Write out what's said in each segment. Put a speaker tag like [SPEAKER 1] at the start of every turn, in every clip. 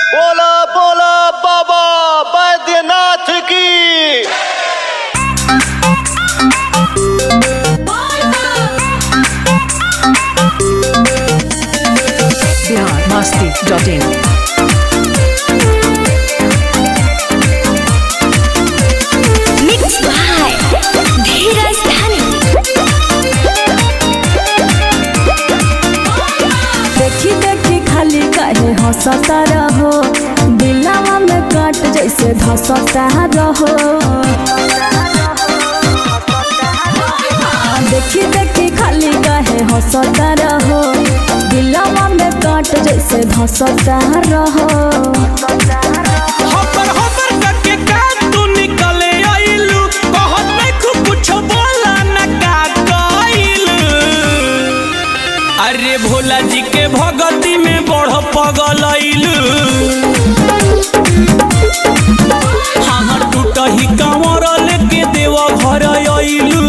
[SPEAKER 1] बोला बोला बाबा बैद्यनाथ की
[SPEAKER 2] Bihar Masti dot in
[SPEAKER 3] mix by Dhiraj Dhani
[SPEAKER 4] देखी देखी खाली काहे हंसता रहो दिलावा में काट जैसे धसता रहो देखी देखी खाली काहे हंसता रहो दिलावा में काट जैसे धसता रहो
[SPEAKER 5] हपर हपर करके का तू निकले आइलू कहत नहीं खूब कुछ बोला न का कइलू अरे भोला जी के भगती में बढ़ पगल आइलू हाँ टूट ही कमर लेके देव घर आइलू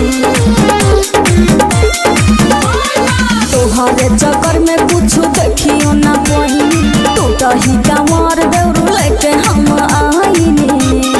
[SPEAKER 4] तोहरे चक्कर में कुछ देखियो ना पही टूटा ही कमर दौड़ लेके हम आईने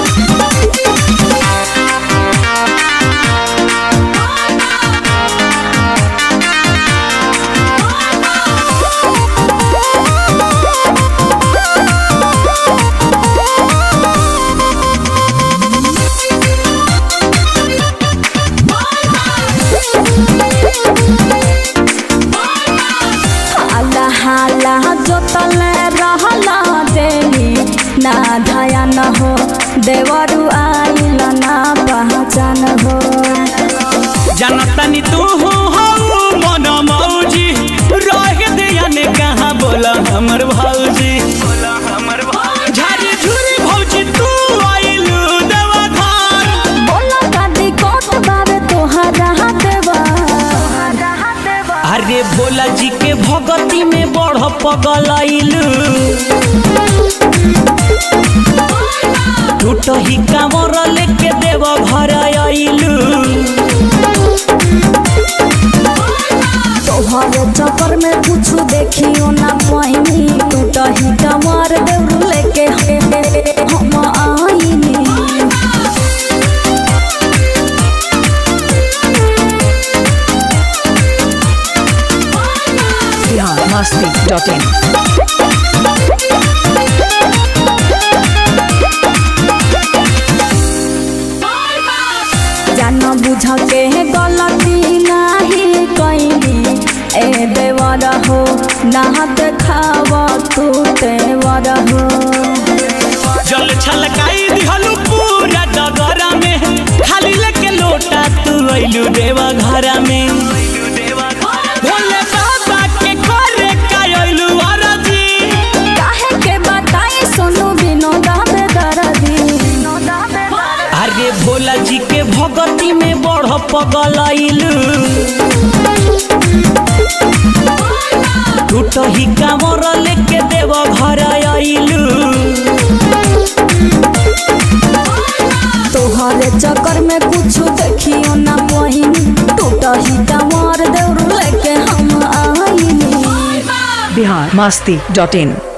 [SPEAKER 4] हाला हाला जोतले रहला देली ना धया न हो देवरु आइल ना पहचान हो
[SPEAKER 5] जनतनी तू हो मन मौजी रह दिया ने कहाँ बोला हमर भौजी झारी झुरी भौजी तू आइलू देवा घर
[SPEAKER 4] बोला दादी कोट बाबे तोहरा देवा
[SPEAKER 5] अरे भोला जी के भगती में बढ़ पगल आइलू टूट ही कामर लेके देव घर आइलू
[SPEAKER 4] तोहरे चक्कर में कुछ देखियो ना पाइनी टूटा ही कमर दौड़ लेके हम आईनी
[SPEAKER 2] बिहार मस्ती डॉट इन
[SPEAKER 4] जान बुझ के गलती नाही कैली ए देवर हो ना देखाव तू देवर हो
[SPEAKER 5] जल छलकाई दिहलू पूरा डगरा में खाली लेके लोटा तू आइलू देवा घर में भोले बाबा के करे कायलू अरजी
[SPEAKER 4] काहे के बताई सोनू विनोदा बेदर्दी
[SPEAKER 5] अरे भोला जी के भगती में बढ़ पगल आइलू टूट ही कामर लेके देव घर आइलू
[SPEAKER 4] तोहरे चक्कर में कुछ देखियो ना पहिनी टूटा ही कमर दौड़ लेके हम आईनी
[SPEAKER 2] बिहार मस्ती डॉट इन